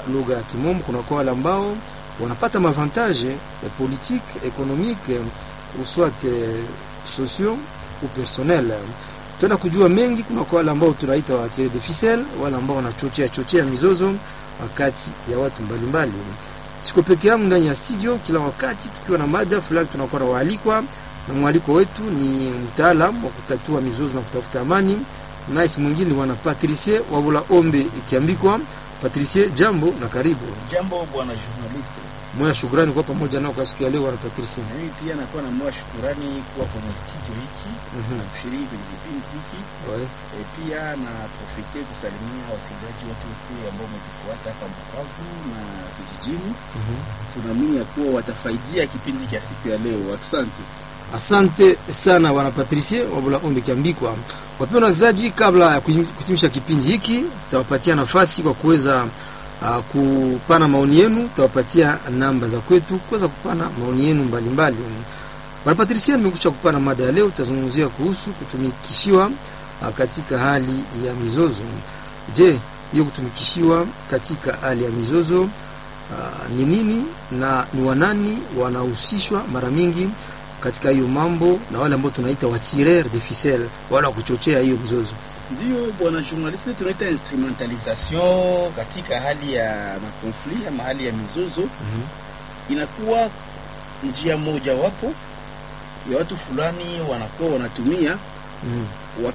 lugha ya Kimombo, kunakuwa wale ambao wanapata mavantage eh, politique économique eh, ou soit eh, sociaux ou personnel. Tuna kujua mengi, kunakuwa wale ambao tunaita wa tirer de ficelle, wale ambao wanachochea chochea mizozo wakati ya watu mbalimbali. Siko peke yangu ndani ya studio, kila wakati tukiwa na mada fulani tunakuwa na waalikwa, na mwaliko wetu ni mtaalamu wa kutatua mizozo na kutafuta amani, naye si mwingine bwana Patricie Wabula Ombe ikiambikwa. Patricie, jambo na karibu. Jambo bwana journalist, Moya shukrani kwa pamoja nao kwa siku ya leo bwana Patricie. na mimi pia nakuwa na moyo shukurani kuwa kwenye studio hiki Mhm. na kushiriki kwenye kipindi hiki Ouais. e, pia na profite kusalimia wasikilizaji wote wote ambao umetufuata hapa Bukavu na vijijini. Mhm. Tunaamini ya kuwa watafaidia kipindi cha siku ya leo. Asante. Asante sana bwana Patricie Wabula Ombe Kiambikwa. Wapendwa wasikilizaji, kabla ya kuhim- kutimisha kipindi hiki, tutawapatia nafasi kwa kuweza uh, kupana maoni yenu. Tutawapatia namba za kwetu kuweza kupana maoni yenu mbalimbali. Bwana Patricie, nimekusha kupana mada ya leo, tutazungumzia kuhusu kutumikishiwa uh, katika hali ya mizozo. Je, hiyo kutumikishiwa katika hali ya mizozo uh, ni nini na ni wanani wanahusishwa mara mingi katika hiyo mambo na wale ambao tunaita watireur de ficelle, wale wa kuchochea hiyo mzozo. Ndio bwana journalist, tunaita instrumentalisation katika hali ya makonflit ama hali ya mizozo Mhm. inakuwa njia moja wapo ya watu fulani wanakuwa wanatumia Mhm.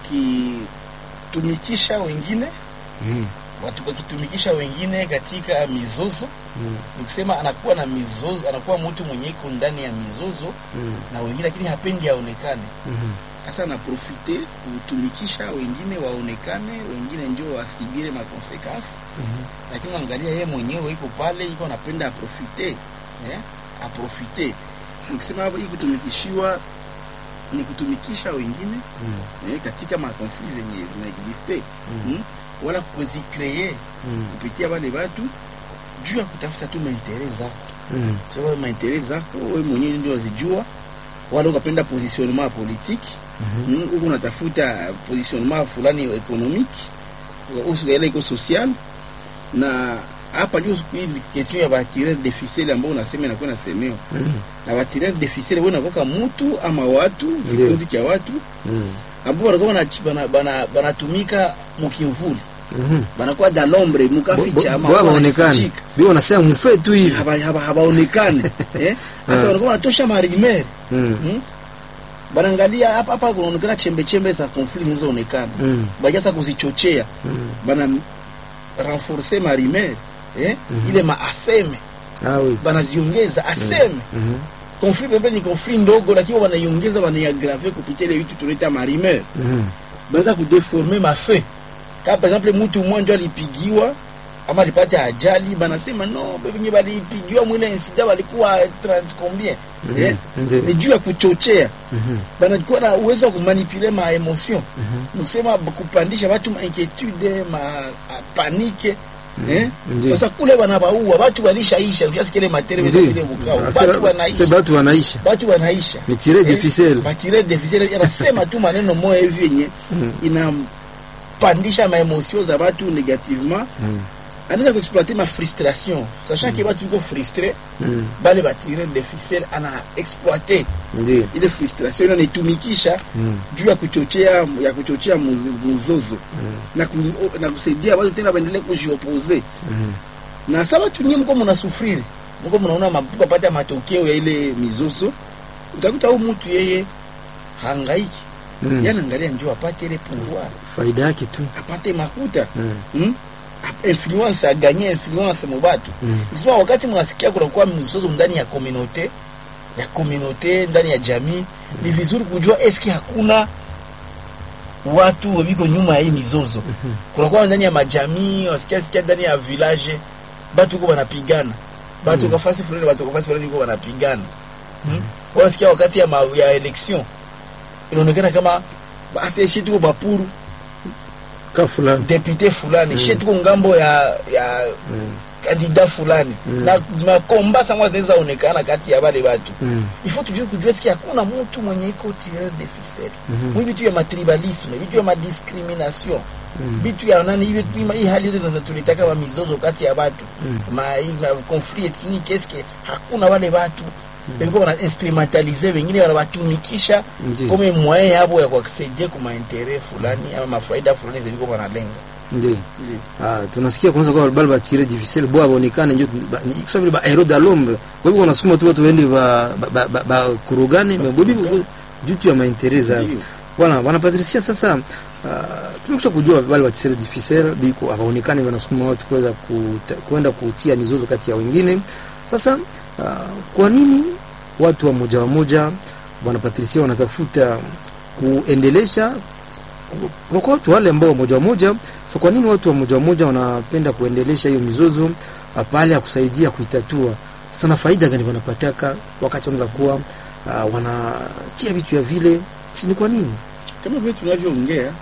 wakitumikisha wengine Mhm. watu wakitumikisha wengine katika mizozo. Mhm. Nikisema anakuwa na mizozo, anakuwa mtu mwenye iko ndani ya mizozo Mhm. na wengine, lakini hapendi aonekane. Mhm. Sasa anaprofite kutumikisha wengine waonekane, wengine njo wasibire makonsekansi Mhm. lakini angalia yeye mwenyewe iko pale, iko anapenda aprofite eh, aprofite. Nikisema hapo hii kutumikishiwa ni kutumikisha wengine Mhm. eh, katika makonflit zenye zinaexiste Mhm. mm, wala kuzikreye Mhm. kupitia wale watu juu ya kutafuta tu maintere zako. Mhm. Sasa maintere zako wewe mwenyewe ndio wazijua, wala ukapenda positionnement politique Mhm. mm, huko unatafuta positionnement fulani economique usukaela iko social na hapa juu hii question ya batireur de ficelle ambao unasema inakuwa nasemewa Mhm. na batireur de ficelle wewe unakoka mtu ama watu kikundi cha watu Mhm. ambao wanakuwa bana- bana- bana- banatumika mukimvuli Mhm. banakuwa da l'ombre mukaficha ama Bo- bo- wanajifichika. hawaonekani. Bio wanasema mfe tu hivi. Haba- haba- habaonekane eh sasa Ah. wanakuwa wanatosha marimer Mhm. hmm? banaangalia hapa hapa kunaonekana chembe chembe za conflict zinazoonekana Mhm. bakiasa kuzichochea Mhm. bana renforcer marimer eh Mhm. ile maaseme Ah oui. banaziongeza aseme Mhm. conflit pepe ni conflit ndogo lakini wanaiongeza wanaiagrave kupitia ile vitu tunaita marimer Mhm. banza kudeforme mafe kama par exemple mtu mmoja alipigiwa ama alipata ajali banasema no benye balipigiwa mwile insida walikuwa 30 combien Mhm. eh Ndio. ni juu ya kuchochea Mhm. banakuwa na uwezo wa kumanipule ma emotion Mhm. nikusema kupandisha watu ma inquietude ma a- panike eh Ndio. sasa kule wanabaua watu walishaisha ukishasikia ile matere Ndio. ile bukao Ah, watu c'est- c'est wanaisha batu wanaisha. watu wanaisha Ni tirer de Eh, ficelle. batire de ficelle anasema tu maneno moja hivi yenye inapandisha maemosio za watu negativement Mhm. anaweza kuexploiter ma frustration sachant que watu iko frustre Mhm. bale batire de ficelle ana exploiter Ndio. ile frustration ile anaitumikisha Mhm. juu ya kuchochea ya kuchochea muzo- mzozo na, ku, na kusaidia watu tena waendelee kujiopose Mhm. na sa watu nyie mko mnasufriri mko mnaona mapata matokeo ya ile mizozo utakuta huyu mtu yeye hangaiki Mhm. yeye anaangalia ndio apate ile pouvoir Faida yake tu. apate makuta Mhm. hmm? Ap- influence aganye influence mubatu Mhm. ukisema wakati mnasikia kunakuwa mizozo ndani ya communauté ya communauté ndani ya jamii ni vizuri kujua eski hakuna watu wiko nyuma ya hii mizozo kunakuwa ndani ya majamii wasikia sikia ndani ya village batu uko wanapigana batu mm. kafasi fulani batu kafasi fulani uko wanapigana hmm? wanasikia wakati ya, ma, ya election inaonekana kama basi shi tuko bapuru Ka fulani. depute fulani shi tuko ngambo ya ya Mhm. kandida fulani Mm. na makomba sangwa zinaweza onekana kati ya wale watu Mhm. il faut tujue kujua siki hakuna mtu mwenye iko tireur de ficelle Mhm. mwi vitu ya matribalisme vitu ya madiscrimination bitu ya nani hivi tu- hii hali ile zinatulitaka wa mizozo kati ya watu ma hii ma conflit ethnique eske hakuna wale watu walikuwa wana instrumentalize wengine wanawatumikisha Ndiyo. kama moyen yabo ya kuacceder kwa intérêt fulani ama mafaida fulani zilikuwa wanalenga ndio ah tunasikia kwanza kwa bali batire difficile bo abonekane ndio ba- ni kisa vile ba hero da l'ombre kwa hivyo wanasema tu watu waende ba ba, ba, ba, ba kurugane mais bobi juu tu ya maintereza Ndiyo. Voilà, bwana Patricia sasa uh, tumekusha kujua wale watisere difficile biko abaonekane wanasukuma watu kuweza kuta- kwenda kutia mizozo kati ya wengine. Sasa uh, kwa nini watu wa moja wa moja bwana Patricia wanatafuta kuendelesha kuna kwa watu wale ambao moja wa moja sasa, kwa nini watu wa moja wa moja wanapenda kuendelesha hiyo mizozo uh, pale ya kusaidia kuitatua? Sasa na faida gani wanapataka wakati wanaweza kuwa uh, wanatia vitu ya vile, si ni kwa nini? kama vile tunavyoongea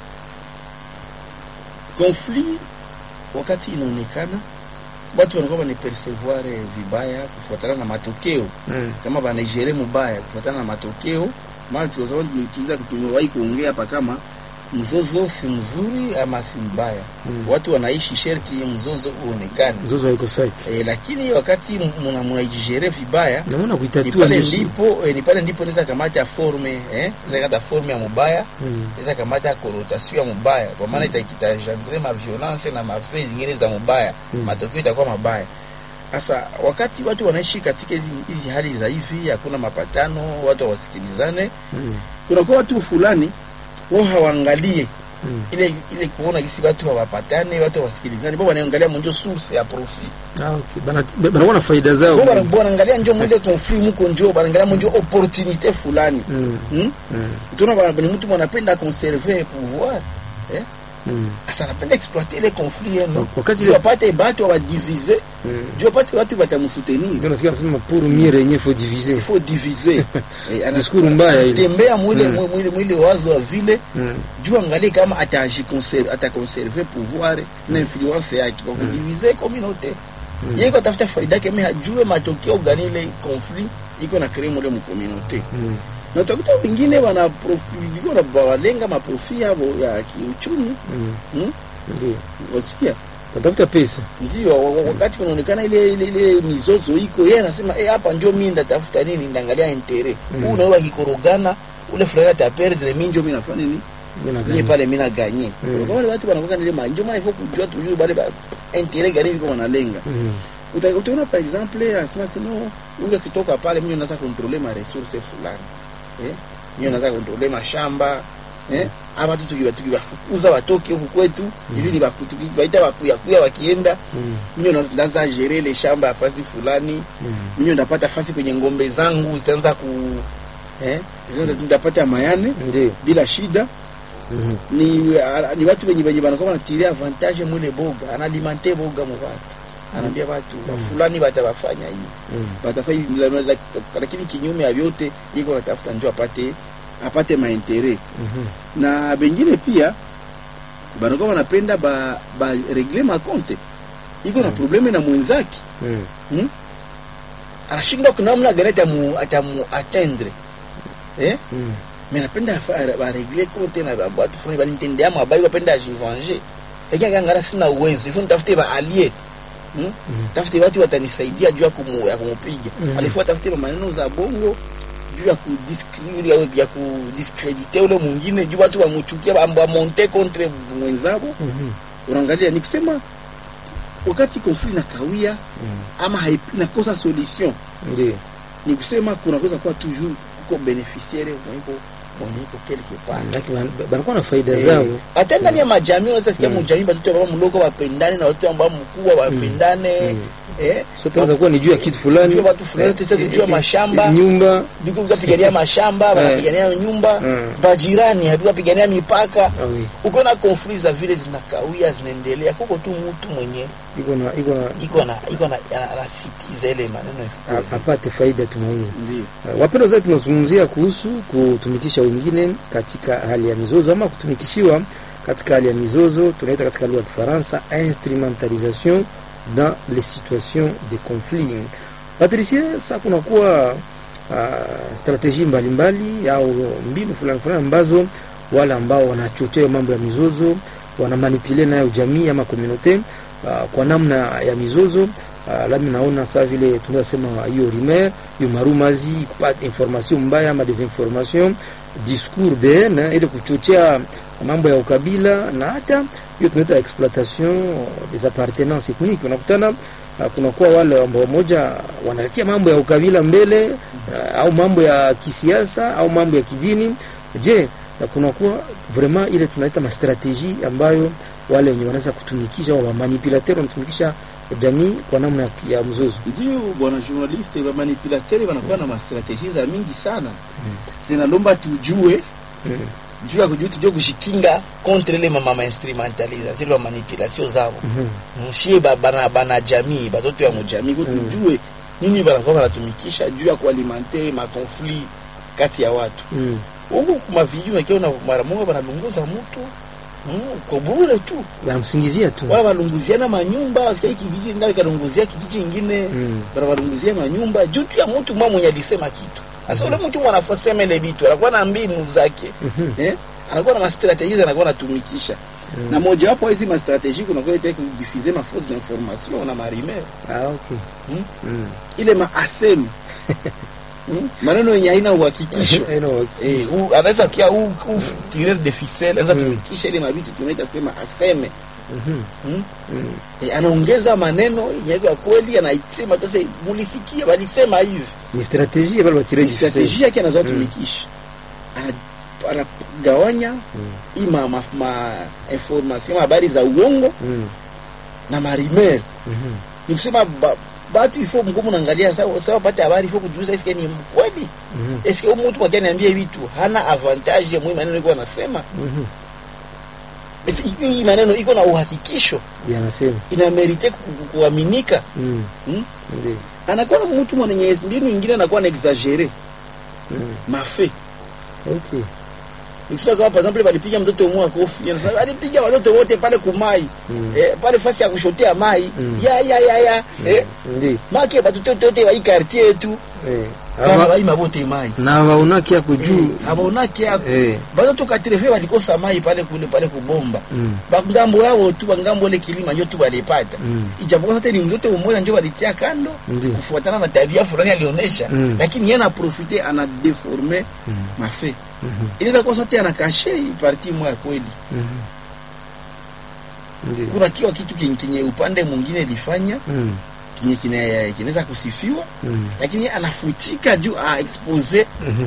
conflit wakati inaonekana watu wanakuwa wanapercevoir vibaya kufuatana na matokeo Mm. kama banagere mubaya kufuatana na matokeo maana kwa sababu tuliza tumewahi kuongea hapa kama mzozo si mzuri ama si mbaya Mm. watu wanaishi sherti mzozo uonekane mzozo haiko sawa. e, lakini wakati muna mnaijigere vibaya Naona ni kuitatua pale ndio shi- ndipo eh, ni pale ndipo naweza kamata forme eh naweza kata forme ya mubaya Mm. naweza kamata connotation ya mubaya kwa maana ita itajengre ma violence na mafei zingine za mubaya Mm. matokeo itakuwa mabaya sasa wakati watu wanaishi katika hizi hizi hali za hivi hakuna mapatano watu hawasikilizane Mm. kunakuwa watu fulani wao hawaangalie Mm. ile ile kuona gisi watu hawapatane watu hawasikilizane bo wanaangalia monjo source ya profit Ah, okay. Bana banakuwa na faida zao. bo wana- bo wanaangalia njo mwile conflit muko njo wanaangalia monjo opportunité fulani Mm. hmm? Mm. tuna bana ni mtu mwanapenda conserver pouvoir eh Mm. asa anapenda exploiter ile conflit yenu Wakati juu ile apate batu awadivize Mm. juu apate watu batamsoutenir ndio nasikia nasema pour mieux régner faut diviser. il faut diviser Eh, ana- Discours mbaya ile. tembea mwile Mm. mwile mwile wazo wa vile Mm. juu angalie kama atajiconserve ataconserver pouvoir na influence yake kwa kudiviser communauté Mm. yeye kwa tafuta faida yake mais hajue matokeo gani ile conflit iko na créer mule mu communauté Mm. na utakuta wengine wana profi- wana walenga maprofi yao ya kiuchumi Mm. hmm? Ndio. wasikia Watafuta pesa. ndio wa- wa- wakati kunaonekana ile ile ile mizozo iko yeye anasema eh hapa ndio mimi ndatafuta nini ndaangalia intere Mm. huu nawe kikorogana ule fulani ataperdre mimi ndio mimi nafanya nini Mimi mimi nadhani. pale mimi na gagner Mm. kwa wale watu wanakuwa ile manjo maana ifo kujua tujue bale ba intere gani biko wanalenga Mm. Uta- utaona par exemple anasema sino huyu akitoka pale mimi naweza controller ma resources fulani eh mimi naweza controller mashamba eh ama tu tukiwa tukiwafukuza watoke huku kwetu hivi ni bakutu baita wakuya kuya wakienda Mm. mimi ndo naanza gérer ile shamba ya fasi fulani Mm. mimi ndo napata fasi kwenye ngombe zangu zitaanza ku eh zinaanza ndapata mayane Ndio. bila shida Mhm. ni a- ni watu wenye wenye wanakuwa wanatiria avantage mwile boga analimante boga mu watu anaambia watu mm. fulani batawafanya hivi Mm. batafanya hivi, la- la- lakini kinyume ya vyote iko natafuta njo apate apate maintere Mhm. na bengine pia banakuwa wanapenda ba, ba regle makonte iko na probleme na mwenzake Mm. hmm? anashindwa kunamna gani atamu atamu atendre eh Mm. mais napenda afa- baregle konte na ba- batu fulani balinitendea mabai bapenda ajivange lakini akangara sina uwezo ifo nitafute baalie hmm? tafute watu watanisaidia juu ya kumu- ya kumupiga Mhm. alifua tafute maneno za bongo juu ya kudiskri- ya- ya kudiskredite ule mwingine juu watu wamuchukia bamonte contre mwenzabo Mhm. unaangalia ni kusema wakati konfli na kawia Mm. ama haipi- inakosa solution Ndio. ni kusema kunaweza kuwa toujours kuko beneficiaire mweniko mweniko quelque part Lakini ban- banakuwa na faida zao. Eh, hata ndani ya majamii unaweza sikia Mm. mujamii batoto ambao mdogo wapendane na watu ambao mkubwa wapendane Mm. eh So tunaweza kuwa ni juu ya kitu fulani. Juu ya watu fulani, Eh, sasa juu ya eh, mashamba. eh, Nyumba. biko bikapigania mashamba wanapigania nyumba Mm. bajirani bikapigania mipaka Ah oui. uko na conflit za vile zinakawia zinaendelea kuko tu mtu mwenye Iko na iko na iko na iko na ana- anasitiza ile maneno ya a- apate faida tumaini. ndio Uh, Wapendwa zaidi, tunazungumzia kuhusu kutumikisha wengine katika hali ya mizozo ama kutumikishiwa katika hali ya mizozo, tunaita katika lugha ya Kifaransa instrumentalisation dans les situations de conflit. Patricie, sasa kunakuwa uh, strategie mbalimbali au mbinu fulani fulani ambazo wale ambao wanachochea mambo ya mizozo wanamanipule nayo jamii ama komunote uh, kwa namna ya mizozo uh, lami naona saa vile tunaweza sema hiyo rumeur hiyo marumazi kupata information mbaya ama desinformation discours de haine ili kuchochea mambo ya ukabila na hata hiyo tunaita exploitation des appartenances ethniques unakutana uh, kunakuwa wale ambao moja wanaletia mambo ya ukabila mbele uh, au mambo ya kisiasa au mambo ya kidini je na kunakuwa vraiment ile tunaita mastrategie ambayo wale wenye wanaweza kutumikisha wa manipulateur wanatumikisha jamii kwa namna ya, ya mzozo ndio bwana journaliste ba manipulateri wanakuwa na mastrategie za mingi sana zinalomba tujue juu ya kujua tujue kushikinga contre ile mama instrumentalisation ile manipulation zao mshie ba- bana bana jamii batoto ya mujamii kwa tujue nini banakuwa wanatumikisha juu ya kualimenter ma conflit kati ya watu mm. huku kuma vijiji unakiona mara moja banalunguza mtu mm, kwa bure tu wanamsingizia tu wala walunguziana manyumba wasikia hiki kijiji ndio kalunguzia kijiji ingine Mm. bara walunguzia manyumba juu tu ya mtu mmoja mwenye alisema kitu sasa ule mtu mwanafosema ile vitu anakuwa na mbinu zake eh anakuwa na mastrategie anakuwa anatumikisha na moja wapo hizi mastrategie kuna kwa ile kudiffuser ma fausse information na marimer ah, okay. Mm. mm. ile maasem mm? maneno yenye haina uhakikisho I know, okay. Eh, u- anaweza kia u, u tirer de ficelle anaweza tumikisha ile mabitu tunaita sema aseme Mhm. mm? Mm. Eh, anaongeza maneno yenye yako ya kweli anaisema sasa mulisikia walisema hivi ni strategie bale batire ni strategie yake anazoa tumikisha Ana- anagawanya hii ma, ma, ma information habari za uongo mm. na marimer Mhm. ni kusema ba, batu ifo mgumu naangalia sawa sawa pate habari ifo kujuza eske ni mkweli Mhm. eske huyu mtu mwakani niambie vitu hana avantage ya muhimu maneno iko anasema Mhm. Esi, hii maneno iko na uhakikisho yanasema inamerite ku- ku- kuaminika mm. hmm? ndio anakuwa na mtu mwenye mbinu ingine anakuwa na exagere mm. mafe okay nikisema kama par exemple walipiga mtoto mmoja kofi anasema alipiga watoto wote pale kumai Mm. eh, pale fasi ya kushotea mai Mm. ya ya ya ya eh, ndio make batoto wote wa hii quartier yetu eh. bana Aba- baima bote mai na waonaki yako juu abaonake yako eh. batoto katrefe walikosa mai pale kule pale kubomba mm. bangambo yao tu bangambo ile kilima njo tu walipata Mm. ijapokuwa sote ni mtoto mmoja njo walitia kando Ndio. kufuatana na tabia fulani alionyesha Mm. lakini yeye anaprofite ana deforme Mm. mafe Mhm. inaweza kuwa sote anakashe hii parti moja kweli Mhm. ndio kuna kiwa kitu kenye, kenye upande mwingine ilifanya mm. kenye kine- kinaweza kusifiwa mm. lakini yeye anafutika juu a expose Mhm.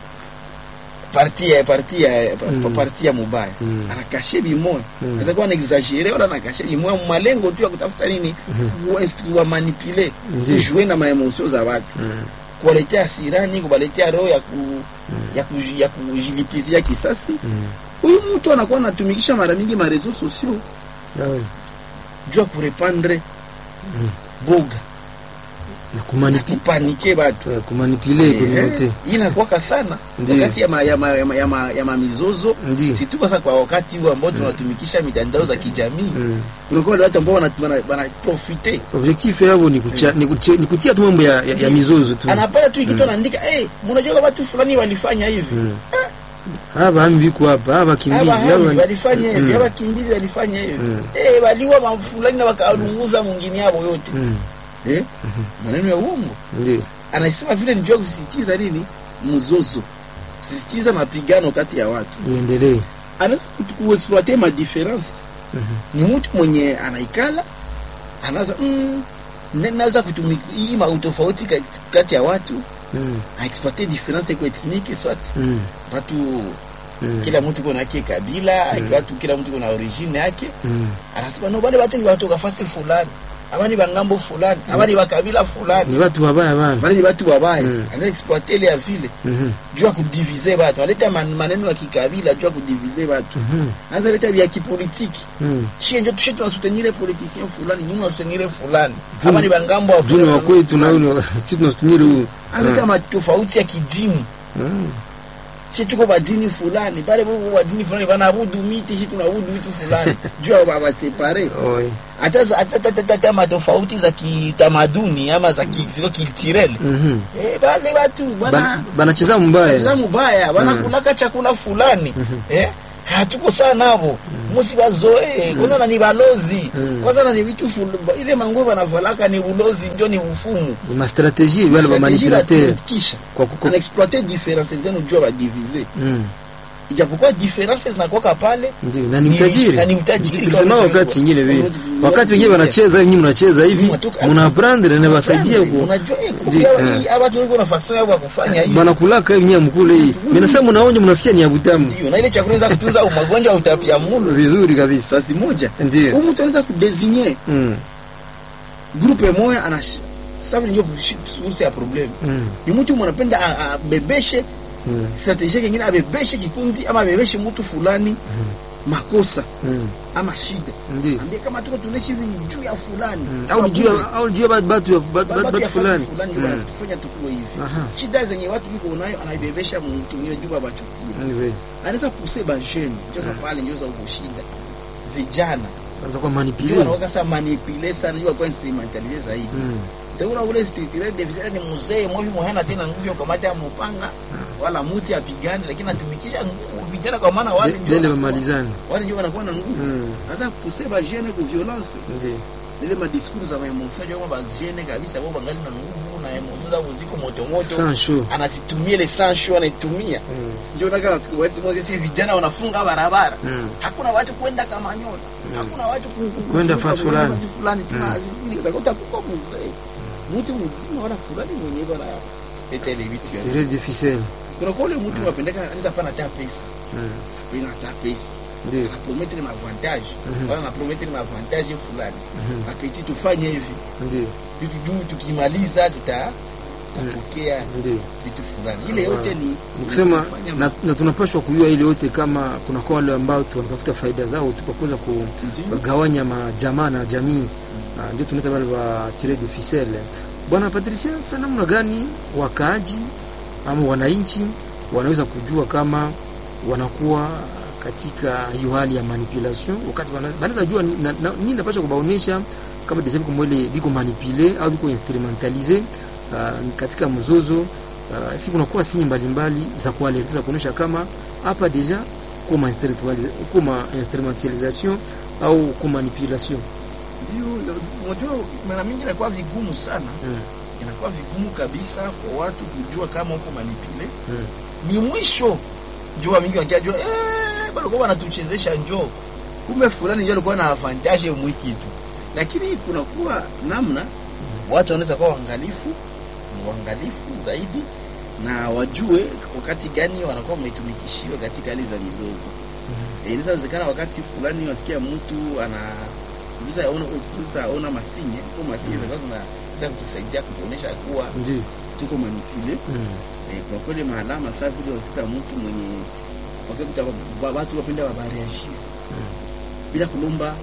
parti ya parti ya pa- Mm. parti ya mubaya Mm. anakashe bimoya Mm. anaweza kuwa anaexagere wala anakashe bimoya malengo tu ya kutafuta nini mm. wa manipule Ndiyo. kujue na maemosio za watu Mm. kuwaletea hasirani kuwaletea roho ya ku, ya, ku, ya kujilipizia kisasi Mm. huyu mtu anakuwa anatumikisha mara mingi marezo sosio Ah, oui. juu ya kurepandre boga na kumanipi kupanike batu eh, kumanipule communauté hii inakuwaka sana Ndiyo. wakati ya, ma, ya, ma, ya, ma, ya, ma, ya mamizozo Ndiyo. si tu sasa kwa wakati huu ambao tunatumikisha mitandao za kijamii Mm. kunakuwa wale watu ambao wana- wana- wanaprofite objectif yabo ni, kucha, ni, kuche, ni kutia tu mambo ya, ya, ya mizozo tu anapata tu ikitu anaandika eh mnajua watu fulani walifanya hivi Mm. aba hami biko hapa aba kimbizi Aba hami aba walifanya hivi Mm. aba kimbizi walifanya hivi Mm. eh waliua mafulani na wakalunguza mwingine yao yote Mm. eh maneno ya uongo ndio anasema vile nijua kusisitiza nini mzozo kusisitiza mapigano kati ya watu niendelee anaweza ku- kuexploite ma difference Mhm. ni mtu mwenye anaikala anaweza mm, ne- naweza kutumika hii ma utofauti kati- kati ya watu Mm. aexploite difference iko ethnique soit Mm. watu Mm. kila mtu kuna yake kabila watu kila mtu kuna origine yake Mm. anasema no bale watu ni watu kafasi fulani aba ni bangambo fulani aba ni bakabila fulani ni watu wabaya bana bale ni watu wabaya Mm. ana exploite ile ya vile Mhm. juu ya kudivize watu analeta man- maneno ya kikabila juu ya kudivize watu Mhm. anaweza leta vya kipolitiki Mm. shie njo tushe tunasutenire politicien fulani nyuma tunasutenire fulani Juu- ama ni bangambo wa juu ni wa kwetu na huyu si tunasutumiri huu anaweza kama tofauti ya kidini Mm. si tuko badini fulani pale bubu badini fulani banaabudu miti si tunaabudu vitu fulani juu ya babasepare Oi. hata za- hata- hata- hata matofauti za kitamaduni ama za ki- ziko kiltirele Mhm. eh, bale watu Ba- bana banacheza cheza mbaya mubaya wanakulaka chakula fulani eh hatuko saa navo musi bazoee kwanza na ni balozi Mm. kwanza na ni vitu ful- ile manguo banavalaka ni bulozi njo ni ufumu ni mastrategie wale ba Strategie manipulateur banatumikisha. kwa kuko anaexploite difference zenu jua badivize mm. ijapokuwa difference zinakuwaka pale ndio na ni Ni- utajiri na ni utajiri Nilisema kama wakati vile- nyingine vile Kama- wakati wengine wanacheza hivi nyinyi mnacheza hivi Mnatoka- mnaprendre na basaidia ku unajua eh, Ndio, kubia eh. hii abatu wiko na fason yao ya kufanya hivi banakulaka hivi nyinyi mkule hii mimi nasema mnaonja mnasikia ni ya butamu ndio na ile chakula inaweza kutunza magonjwa ya utapia mlo vizuri kabisa sasi moja ndio huyu mtu anaweza kudesigner mm. groupe moja ana sababu ndio source ya problem mm. ni mtu mwanapenda a- abebeshe mm. strategie nyingine abebeshe kikundi ama abebeshe mtu fulani makosa mm. ama shida ndio ambie kama tuko tunaishi hivi ni juu ya fulani Mm. au juu ya- au juu ya batu batu ya- batu- Ba- batu- batu ya batu fulani fasi fulani Mm. wanatufanya tukuwe hivi Aha. shida zenye watu biko nayo anaibebesha mtu mwingine juu babachukie Ni vile. anaweza puse ba jeune njoza pale njoza uko shida vijana Kwanza kwa ndio manipule wanaoka sa manipule sana ndio kwa instrumentalize zaidi Mm. Tena ule spirituel deficit ni mzee mwavi mwana tena nguvu ya kamata mpanga wala muti apigane lakini atumikisha nguvu vijana kwa maana wale Le- ndio lele wanakuwa- bamalizane wale ndio wanakuwa na nguvu Mm. sasa pousser ba jeune ku violence ndio ile ma discours za emotion yo ba jeune kabisa wao bangali na nguvu na emotion zao ziko moto moto sans show anazitumia ile sans show anaitumia Mm. ndio nataka watu moja si vijana wanafunga barabara Mm. hakuna watu kwenda kama nyota hakuna watu ku- ku- Kwenda kufunga fasi fulani. fasi fulani tuna utakuta kuko mzee mtu mzima wala fulani mwenyewe bana etele vitu ya serre de ficelle kuna kwa ule mtu anapendeka anaweza pana hata pesa Mm. bila hata pesa ndio anapromettre ma avantage Mhm. wala anapromettre ma avantage fulani apeti tufanye hivi ndio vitu juu tukimaliza tuta tutapokea ndio vitu fulani ile yote ni nikusema kufanya na, na tunapaswa kujua ile yote kama kuna kwa wale ambao tunatafuta faida zao tukakuza Ndio. kugawanya majamaa na jamii Ah, ndio tunaita wale wa tire de ficelle bwana Patricia sasa namna gani wakaaji ama wananchi wanaweza kujua kama wanakuwa katika hiyo hali ya manipulation wakati wana- wanaweza jua ni- na- na- nini napaswa kubaonesha kama desabi kumwele biko manipule au biko instrumentalize uh, katika mzozo uh, si kunakuwa sinye mbalimbali za kualeza kuonyesha kama hapa deja kuma instrumentalisa- kuma instrumentalisation au kuma manipulation ndio unajua mara mingi inakuwa vigumu sana mm. inakuwa vigumu kabisa kwa watu kujua kama uko manipule Mm. ni mwisho njoo mingi wanajua eh bado kwa wanatuchezesha njoo kumbe fulani ndio alikuwa na avantage mwikitu lakini kunakuwa namna watu wanaweza kuwa waangalifu waangalifu zaidi na wajue wakati gani wanakuwa wametumikishiwa katika hali za mizozo Eh, inaweza wezekana wakati fulani wasikia mtu ana unaweza ona unaweza ona masinye kwa masinye zinakuwa zinaweza kutusaidia kutuonesha kuwa ndio tuko manipule mm. Eh, kwa kweli maalama saa vile wakikuta mtu mwenye wakikuta wa- watu wapenda wabareagir Mm. bila kulomba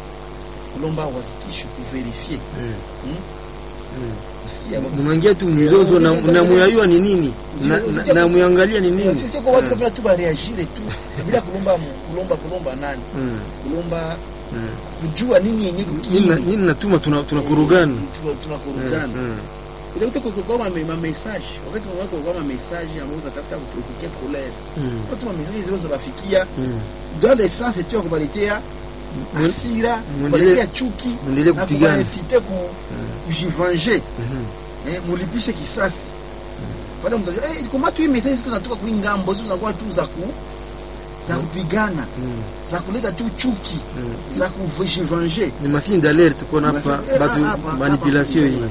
kulomba uhakikisho kuverifie Mm. Mm. Mm. Nasikia baba. mnaingia tu mzozo na, na muyayua ni nini na, na, na muyangalia ni nini Sisi kwa watu wapenda tu bareagire tu bila kulomba kulomba kulomba nani Mm. kulomba Mm. kujua nini yenye nini na- nini natuma tuna- tunakurugana tunakurugana Mm, mm. utakuta kwa kwa ma ma message wakati mwako kwa ma message ambao utatafuta kuprovoquer colère Mm. watu ma message zile zinabafikia Mm. dans le sens tu ya kubaletea hasira Mwendele- kubaletea chuki mwendelee na kupigana. kubaincite ku kujivenger Mhm. eh, mulipishe kisasi pale mtu eh kama tu hii message siku zinatoka kwa ngambo hizo zinakuwa tu za ku za kupigana Mm. za kuleta tu chuki Mm. za kujivenger ni masini d'alerte kona hapa batu manipulation hii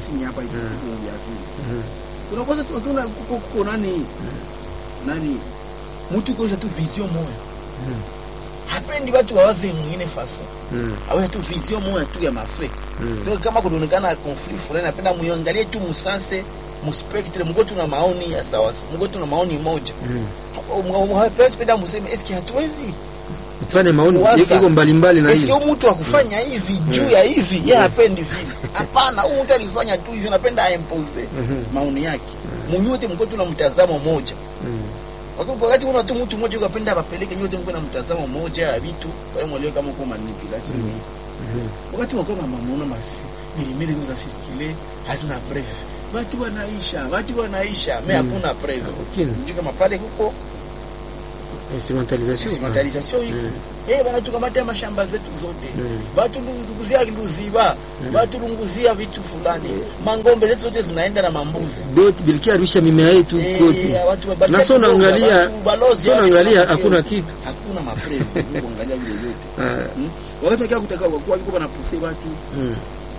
unakosa tu tuna kuko kuko nani nani mtu kuosha tu vision moja Mm. hapendi watu wawaze mwingine fasa Mm. awe tu vision moja tu ya mafe Mm. donc kama kunaonekana conflict fulani napenda muangalie tu musanse muspectre mko tuna maoni ya sawa mko tuna maoni moja Mm. hapesi penda museme eske hatuwezi tupane maoni Waza. iko mbalimbali na eske hiyo huyu mtu akufanya hivi juu ya hivi yeye hapendi vile hapana huyu mtu alifanya tu hivyo napenda aimpose Mhm. maoni yake munyote mko tuna mtazamo moja Mm. Wakati- wakati una tu mtu mmoja ukapenda apeleke nyote mko na mtazamo mmoja ya vitu wale mwelewe kama uko manipulation ni Mhm. wakati wako mama muona masi milimili za circuler hazina preuve watu wanaisha watu wanaisha me hakuna preuve Okay. mjue kama pale kuko instrumentalisation instrumentalisation iko Mm. eh banatukamata mashamba zetu zote Mm. batulunguzia luziba batulunguzia vitu fulani mangombe zetu zote zinaenda na mambuzi doti bilikia arusha mimea yetu Eh, kote watu wa- na so naangalia watu balozi so hao naangalia watu- hakuna kitu hakuna maprezi kuangalia vile vyote Ah, Hmm? wakati wakia kutaka kwa viko banapose watu mm,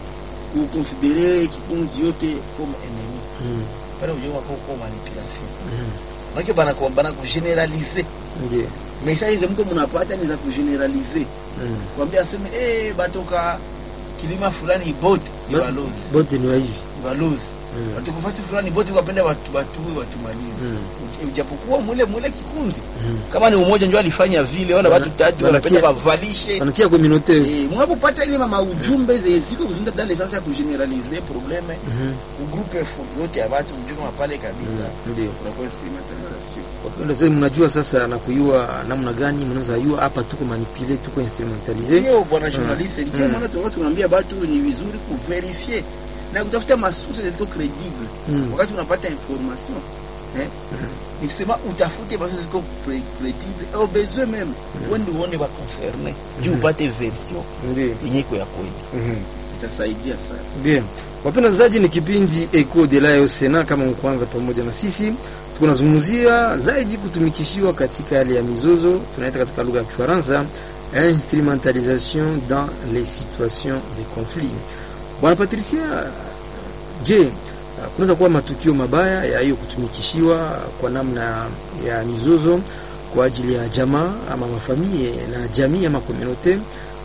kukonsidere kikunzi yote kama enemy mm, pale ujewa kwa kwa manipulation mm, Maana bana kwa bana kugeneralize ndiyo message za mko mnapata ni za kugeneralize mm. kwambia aseme eh batoka kilima fulani bote ni Ba- balozi bote ni wa hivi ni balozi Mm. batoka fasi fulani bote wapenda watu watu watumalize Mm. japokuwa mule mule kikunzi Mm. kama ni umoja ndio alifanya vile wala Bana- watu tatu banatia- wanapenda bavalishe wanatia communauté Eh, mnapopata ile mama ujumbe zeziko kuzinda dans l'essence ya kugeneralize probleme Mhm. ugrupe fu- yote ya watu mjuma pale kabisa ndio unakuwa instrumentalisation wapenda sasa mnajua sasa na kuyua namna gani mnaweza yua hapa tuko manipule tuko instrumentalize ndio bwana journaliste Mm. ndio Mm. maana tulikuwa tunaambia watu ni vizuri kuverifie na kutafuta masources ziko credible Mm. wakati unapata information eh ni kusema utafute masources ziko cre- credible au besoin même wende uone ba concerné juu upate version ndio yenye iko ya kweli Mhm. itasaidia sana Bien. Wapenda zaji ni kipindi Eco de la Sena kama mkwanza pamoja na sisi. Tunazungumzia zaidi kutumikishiwa katika hali ya mizozo, tunaita katika lugha ya Kifaransa instrumentalisation dans les situations de conflit. Bwana Patricia, je, kunaweza kuwa matukio mabaya ya hiyo kutumikishiwa kwa namna ya mizozo kwa ajili ya jamaa ama mafamilie na jamii ama komunote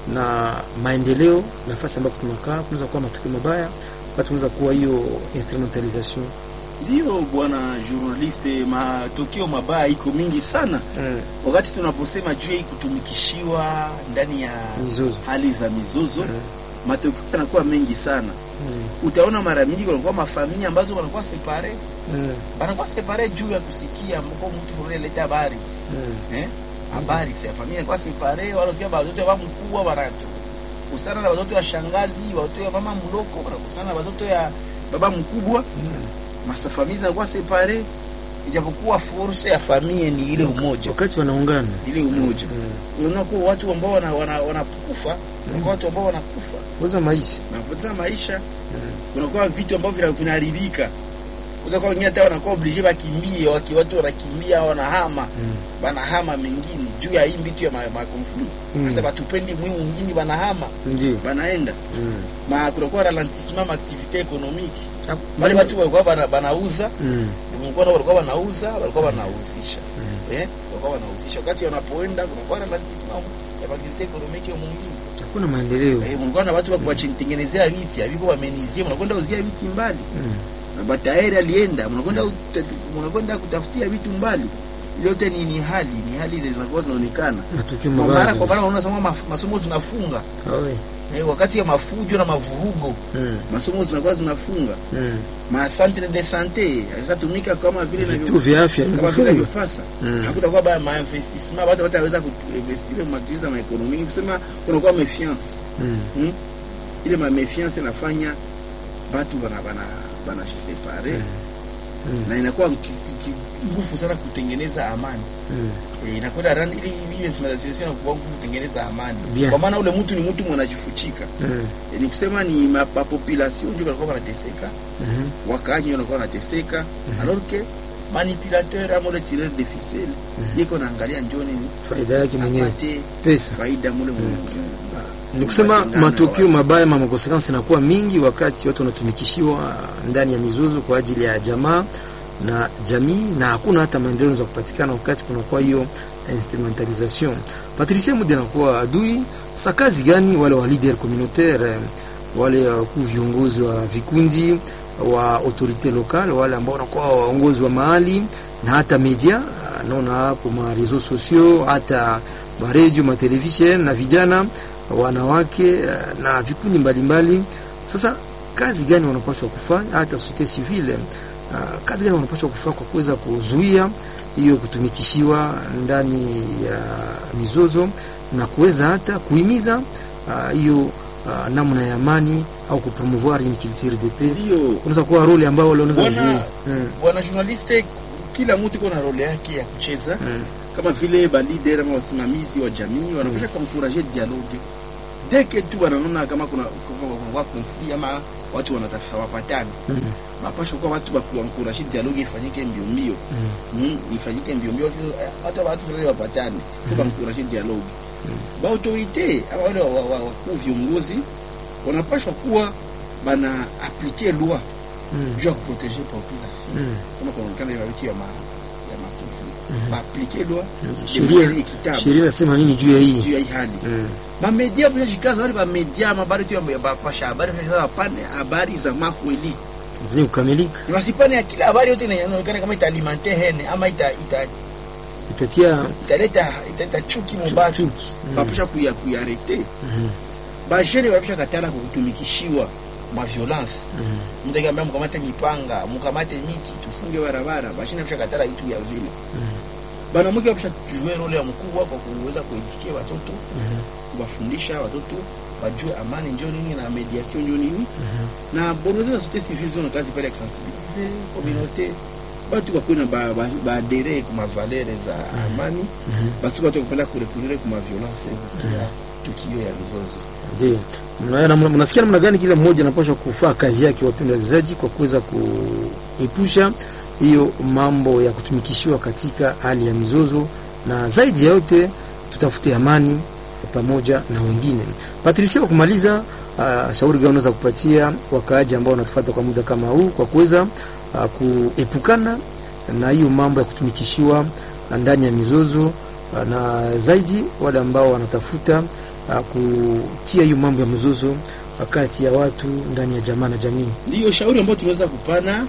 na maendeleo nafasi ambapo tunakaa, kunaweza kuwa matukio mabaya wakati kunaweza kuwa hiyo instrumentalisation ndio bwana journaliste matokeo mabaya iko mingi sana mm. wakati tunaposema juu ya hii kutumikishiwa ndani ya mizozo hali za mizozo Mm. matokeo yanakuwa mengi sana mm. utaona mara mingi wanakuwa mafamilia ambazo wanakuwa separe mm. wanakuwa separe juu ya kusikia mko mtu fulani aleta habari mm. eh habari si ya familia inakuwa separe wala usikia watoto wa mkubwa wanatu kusana na watoto wa shangazi watoto wa mama mloko wanakusana na watoto ya baba mkubwa masa familia zinakuwa separe ijapokuwa force ya familia ni ile umoja wakati wanaungana ile umoja mm. unaona kuwa watu ambao wana, wana, wanakufa unakuwa watu ambao wanakufa kuweza maisha wanapoteza maisha kunakuwa vitu ambavyo vina- vinaharibika utakuwa wengine hata wanakuwa oblige wakimbie waki watu wanakimbia wanahama mm. banahama mengine juu ya hii vitu ya makonflit Mm. sasa batupendi mwi mwingine banahama ndio banaenda mm. ma kunakuwa ralentissement ma activité économique Ah, wale watu walikuwa bana, banauza mm. kulikuwa na walikuwa wanauza walikuwa wanauzisha eh walikuwa wanauzisha wakati wanapoenda kunakuwa ralentissement ya activité économique mwingine hakuna maendeleo Eh, mlikuwa na watu wakuwachenitengenezea viti aviko wamenizie, mnakwenda uzia viti mbali mm. na bataeri alienda, mnakwenda ut- mnakwenda kutafutia vitu mbali. Ile yote ni, ni hali ni hali hizo zinakuwa zinaonekana matukio kwa mabaya mara kwa mara. kabisa. Unaona sema maf- masomo zinafunga Awe. eh, wakati ya mafujo na mavurugo mm. masomo zinakuwa zinafunga, mm. ma centre de sante hazitumika kama vile na vituo vya afya kama vile vimefungwa vifasa Mm. hakutakuwa ba ma investissement, watu wataweza kuinvestir mu activities za maekonomi, kusema kunakuwa méfiance mm. Hmm? ile ma méfiance inafanya batu bana bana bana separe Mm. na inakuwa ki- ki- ki- nguvu sana kutengeneza amani mm. e, inakwenda rani ili ile instrumentalisation inakuwa nguvu kutengeneza amani Bien. kwa maana ule mtu ni mtu mwanajifuchika mm. e, ni kusema ni ma, ma population ndio walikuwa wanateseka Mhm. wakaaji ndio walikuwa wanateseka alors que manipulateur ama le tireur de ficelle yeko naangalia njoni ni faida yake mwenyewe apate pesa faida mule mwenyewe ni kusema Mapingano matukio ya mabaya ma makonsekansi inakuwa mingi wakati watu wanatumikishiwa ndani ya mizozo kwa ajili ya jamaa na jamii, na hakuna hata maendeleo za kupatikana wakati kunakuwa hiyo instrumentalisation. Patricia Mude anakuwa adui sa kazi gani wale wa leader communautaire, eh, wale wakuu viongozi wa vikundi wa autorite lokale, wale ambao wanakuwa waongozi wa mahali na hata media, ah, naona hapo ma reseaux sociaux, hata ma radio, ma television na vijana wanawake eh, na vikundi mbalimbali. Sasa kazi gani wanapaswa kufanya, hata societe civile uh, kazi gani wanapaswa kufanya kwa kuweza kuzuia hiyo kutumikishiwa ndani ya mizozo na kuweza hata kuhimiza ah, hiyo uh, namna ya amani au kupromouvoir une culture de paix. ndio Unaweza kuwa role ambao wale wanaweza Bwana- kuzuia mm. bwana journaliste kila mtu iko na role yake ya kucheza mm. kama vile ba leader ama wasimamizi wa jamii wanapasha kuencourager dialogue dès que tu wanaona kama kuna kuna kuna conflit ama watu wanatafuta wapatane mapasha kwa watu wa kuencourager dialogue ifanyike mbio mbio mm. ifanyike mbio mbio hata watu fulani wapatane tu kuencourager dialogue ba autorité ama wale wa- wa- wa- wakuu viongozi wanapashwa kuwa bana appliquer loi Mm. juu ya kuproteger population Mm. kama kunaonekana hiyo vitu ya ma ya makufu ba appliquer loi de sheria manière équitable sheria inasema nini juu ya hii juu ya hii hali Mm. bamedia pia jikaza wale bamedia mabari tu ya bapasha habari sasa wapane habari za makweli zenye kukamilika wasipane ya kila habari yote inaonekana kama italimenter hene ama ita, ita, itatia italeta italeta chuki mubatu chuki. Mm. bapasha kuya kuyarete Mhm. bajene bapasha katala kutumikishiwa ma violence Mhm. mtu akiambia mkamate mipanga mkamate miti tufunge barabara bashina bapasha katala vitu vya vile banamuke bapasha jue role ya mkubwa kwa kuweza kuitikia watoto kuwafundisha watoto wajue amani njo nini na mediation njo nini na bongozi za société civile zona kazi pale ya kusensibilize communauté batu bakuwe na ba- ba- baadere kuma valere za amani basi batu bakupenda kurekurire kuma violence ya tukio ya mizozo Ndio. Mna- na- mnasikia namna gani kila mmoja anapaswa kufaa kazi yake, wapendwa wachezaji, kwa kuweza kuepusha hiyo mambo ya kutumikishiwa katika hali ya mizozo, na zaidi ya yote tutafute amani pamoja na wengine. Patricia, kwa kumaliza, uh, shauri gani unaweza kupatia wakaaji ambao wanatufuata kwa muda kama huu kwa kuweza uh, kuepukana na hiyo mambo ya kutumikishiwa ndani ya mizozo uh, na zaidi wale ambao wanatafuta uh, kutia hiyo mambo ya mzozo kati ya watu ndani ya jamaa na jamii. ndiyo shauri ambayo tunaweza kupana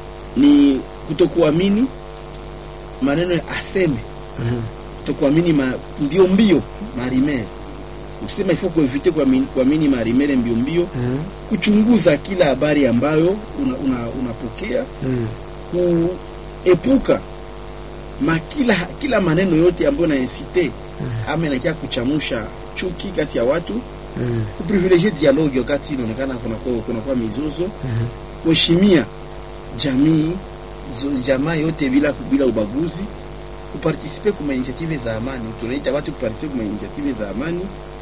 ni kutokuamini maneno ya aseme Mhm. kutokuamini ma, mbio mbio marimere ukisema ifo kuevite kuamini, kuamini marimere mbio mbio Mhm. kuchunguza kila habari ambayo unapokea una, unapokea Mhm. kuepuka ma kila, kila maneno yote ambayo nainsite ama inakia kuchamusha chuki kati ya watu Mhm. kuprivilegie dialogue wakati inaonekana kunakuwa kunakuwa mizozo Mhm. kuheshimia jamii zo- jamaa yote bila bila ubaguzi kupartisipe kuma initiative za amani tunaita watu kupartisipe kuma initiative za amani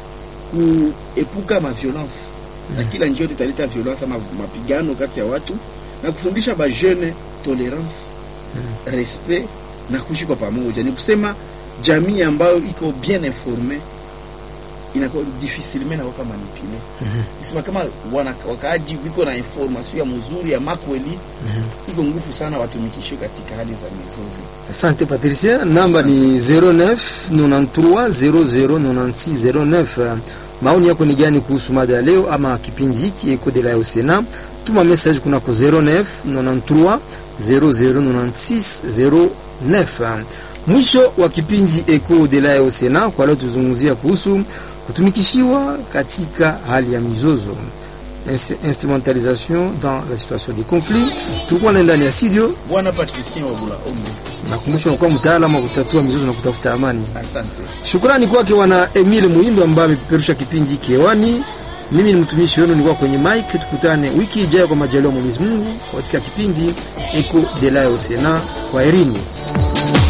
kuepuka ma violence na kila njia yote italeta violence ama mapigano kati ya watu na kufundisha ba jeune tolerance respect na kuishi kwa pamoja ni kusema jamii ambayo iko bien informe inakuwa difficilement nakuwa manipule kusema kama wana, wakaaji wiko na information ya mzuri ya makweli iko nguvu sana watumikishwe katika hali za mizozo Asante Patricia, namba ni 09 93 00 96 09. Maoni yako ni gani kuhusu mada ya leo ama kipindi hiki Eco de la Osena? Tuma message kunako 09 93 00 96 09. Mwisho wa kipindi Eco de la Osena, kwa leo tuzungumzia kuhusu kutumikishiwa katika hali ya mizozo Inst- instrumentalisation dans la situation de conflit. Tulikuwa na ndani ya studio bwana patricien wabula ombe nakumbusha unakuwa mtaalamu wa kutatua mizozo na kutafuta amani. asante Shukrani kwake wana Emile Muindo ambaye amepeperusha kipindi hiki hewani. Mimi ni mtumishi wenu, nilikuwa kwenye mic. Tukutane wiki ijayo kwa majaliwa ya Mwenyezi Mungu katika kipindi Eco de la Osena. Kwa herini.